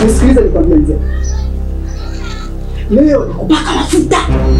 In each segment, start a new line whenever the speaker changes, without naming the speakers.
Nisikilize nikwambie mzee. Leo nikupaka mafuta.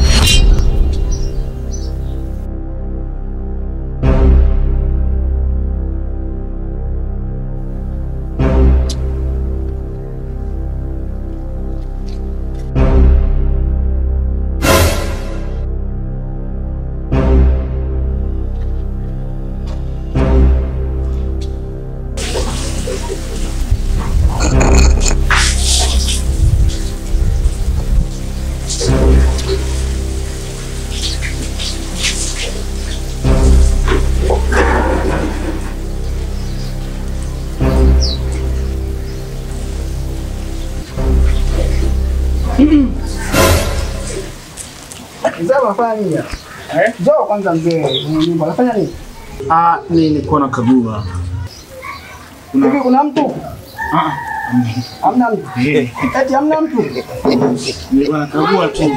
Mzee unafanya nini?
Eh?
Njoo kwanza mzee, mwenye nyumba unafanya nini?
Ah, nilikuwa nakagua.
Hivi kuna mtu?
Ah,
Hamna mtu.
eh,
Eti hamna mtu.
nilikuwa nakagua tu.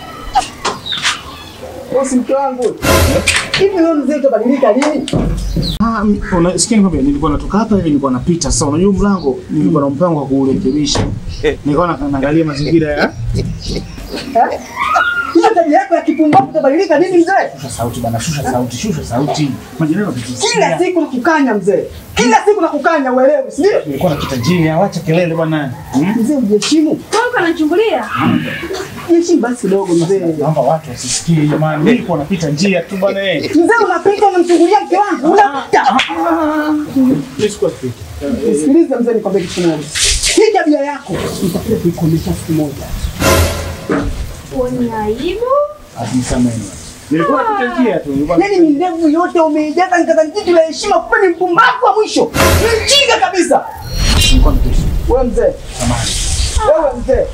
Wewe si mke wangu. Hivi wewe mzee utabadilika lini?
Ah, mi- unasikia nikwambia, nilikuwa natoka hapa hivi nilikuwa napita. Sasa unajua mlango nilikuwa na mpango wa kuurekebisha. Nilikuwa na- naangalia mazingira ya
Eh? Hiyo tabia yako ya kipumbavu utabadilika lini mzee?
Shusha sauti bana, shusha sauti, shusha sauti. Majirani
Kila
wakitusikia.
siku nakukanya mzee. Kila siku nakukanya uelewe, si ndio?
Nilikuwa napita chini, awacha kelele bwana. Hmm?
Mzee ujiheshimu.
Kwanza anachungulia.
Jiheshimu basi kidogo mzee.
Naomba watu wasisikie jamani. Mimi nilikuwa napita njia tu bwana. eh.
Mzee unapita unamchungulia mke wangu. Unapita.
Mimi sikuwa napita.
Sikiliza mzee, nikwambie kitu kimoja. Hii tabia yako nitakuja kuikomesha siku moja.
Uoni aibu?
Asisameni. Nilikuwa napita njia tu. nilikuwa
Yaani milevu yote umeijaza nikadhani jitu la heshima, kumbe ni mpumbavu wa mwisho. Ni mjinga kabisa.
nilikuwa napita.
Wewe mzee,
Samahani.
wewe mzee.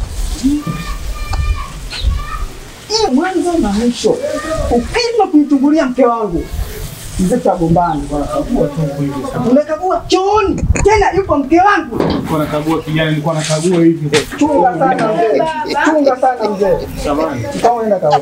Hii mwanzo na mwisho. Ukipima kumchungulia mke wangu, mzee tutagombana.
Nakagua tu hivi.
Unakagua chooni tena, yupo mke wangu.
Nilikuwa nakagua kijana, nilikuwa nakagua hivi.
Chunga sana mzee, chunga sana mzee.
Samahani.
Kama unaenda kaoga.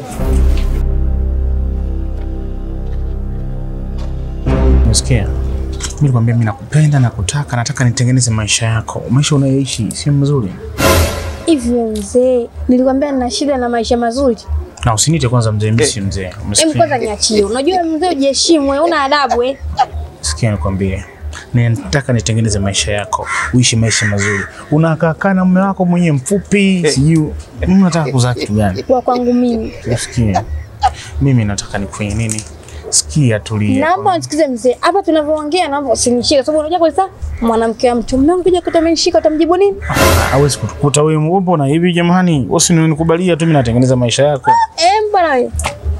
Umesikia? Mimi nikwambia mimi nakupenda na kutaka, nataka nitengeneze maisha yako. Maisha unayoishi sio mzuri.
Hivi wewe mzee, nilikwambia nina shida na maisha mazuri.
Na usiniite kwanza mzee, mimi si mzee.
Hebu
Umesikia?
kwanza niachie. Unajua mzee ujiheshimu, wewe una adabu wewe.
Sikia nikwambie. Nataka nitengeneze maisha yako, uishi maisha mazuri. Unakaa na mume wako mwenye mfupi, sijui unataka kuzaa kitu gani?
Kwa kwangu mimi.
Usikie. Mimi nataka nikufanye nini? Sikia, tulia.
Naomba unisikize mzee. Hapa tunavyoongea naomba usinishike sababu unajua kwa sasa mwanamke wa mtu mume wangu kuja kutomenishika utamjibu nini?
Hawezi kutukuta wewe mbona hivi jamani? Usinikubalia tu mimi natengeneza maisha yako.
Eh, bwana wewe.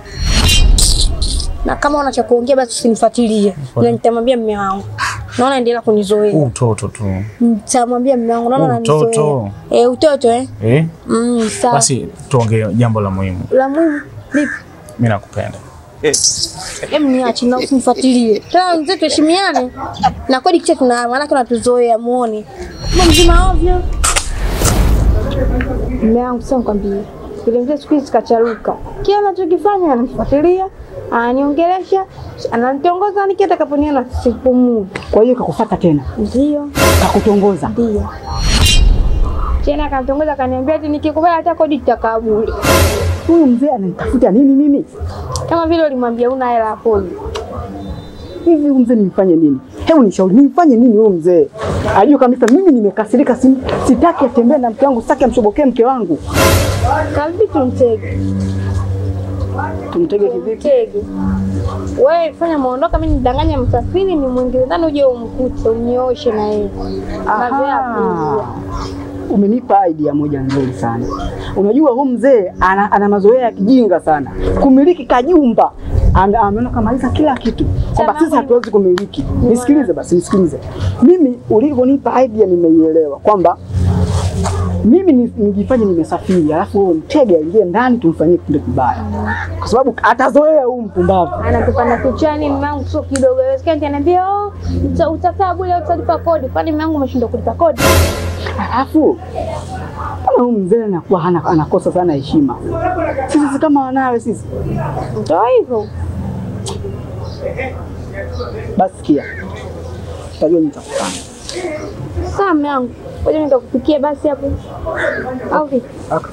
Na kama una cha kuongea basi usinifuatilie. Ila nitamwambia mume wangu. Naona endelea kunizoea.
Huu Utoto tu.
Nitamwambia mume wangu naona
Utoto.
ananizoea. Eh, utoto eh.
Eh?
Mm, sawa.
Basi tuongee jambo la muhimu.
La muhimu vipi?
Mimi nakupenda.
Hebu niache na usinifuatilie. Tena mzee tuheshimiane. Na kodi kicha tuna maana tunatuzoea muone. Kama mzima ovyo. Mume wangu sasa nikwambie. Ile mzee siku hizi kacharuka. Kila anachokifanya ananifuatilia, ananiongelesha, ananitongoza niki atakaponiona sipumui.
Kwa hiyo kakufuata tena,
Ndio,
kakutongoza.
ndio. Tena akanitongoza akaniambia ati nikikubali hata kodi tutakaa bure.
Huyu mzee ananitafuta nini mimi?
Kama vile ulimwambia una hela ya kodi.
Hivi huyu mzee nimfanye nini? Hebu nishauri nimfanye nini huyu mzee? Ajue kabisa mimi nimekasirika, si, sitaki atembee na mke wangu, sitaki amshobokee mke wangu.
Kavipi tumtege?
Tumtege kivipi?
Mtege. Wewe fanya maondoka, mimi nidanganya msafiri, ni mwingine ndani, uje umkute unyooshe na yeye. Mazoea
Aha.
kuuzia.
Umenipa idea moja nzuri sana. Unajua huyu mzee ana, ana mazoea ya kijinga sana, kumiliki kajumba Ame- ameona kamaliza kila kitu kwamba
Chama
sisi hatuwezi kumiliki. Nisikilize basi, nisikilize mimi. Ulivyonipa idea nimeielewa kwamba mimi ni- nijifanye nimesafiri, alafu wewe mtege aingie ndani tumfanyie kitu kibaya, kwa sababu atazoea huyu mpumbavu.
Anatupanda kichwani, mume wangu sio kidogo. Haiwezekani ananiambia oh, uta- utakaa bure, utalipa kodi. Kwani mume wangu umeshindwa kulipa kodi?
Alafu mbona huyu mzee anakuwa hana, anakosa sana heshima. Sisi si kama wanawe sisi.
Ndio hivyo.
Basi sikia, utajua nitakufanya.
Sawa mume wangu, ngoja nikakupikia basi hapo, au vipi?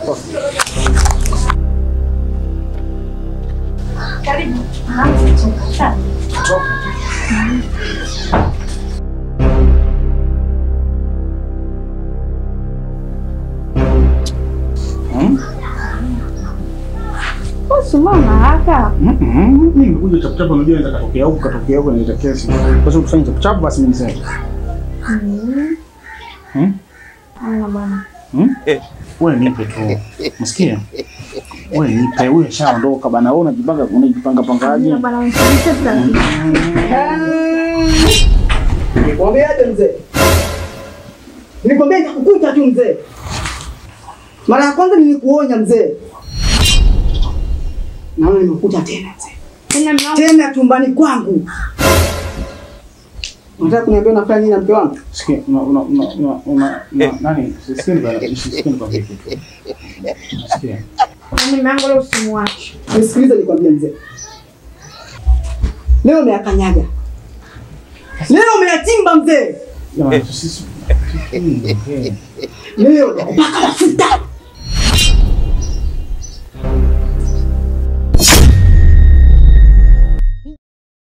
Bosi, mbona haraka?
Mm-mm. Mimi nimekuja chapuchapu, unajua naweza katokea huku katokea huku naita kesi. Kwa sababu tufanye chapuchapu basi mimi niseme. Hmm?
Hamna bwana.
Hmm? Wewe nipe tu. Msikia? Wewe nipe, wewe shaondoka bana. Wewe unajipanga unajipanga pangaje?
Hamna bwana, unisikilize taratibu.
Nikwambiaje mzee? Nikwambia nitakukuta tu mzee. Mara ya kwanza nilikuonya mzee. Naona nimekuta tena mzee.
Tena mume wangu,
Tena chumbani kwangu. Unataka kuniambia unafanya nini na mke wangu?
Sikia, una una una una una una- nani? Sikia bana, sikia nikwambie kitu. Sikia.
yaani mume wangu leo usimwache.
Nisikilize nikwambie mzee. Leo umeyakanyaga. Leo umeyachimba mzee.
Jamani, sisi.
Leo nakupaka mafuta.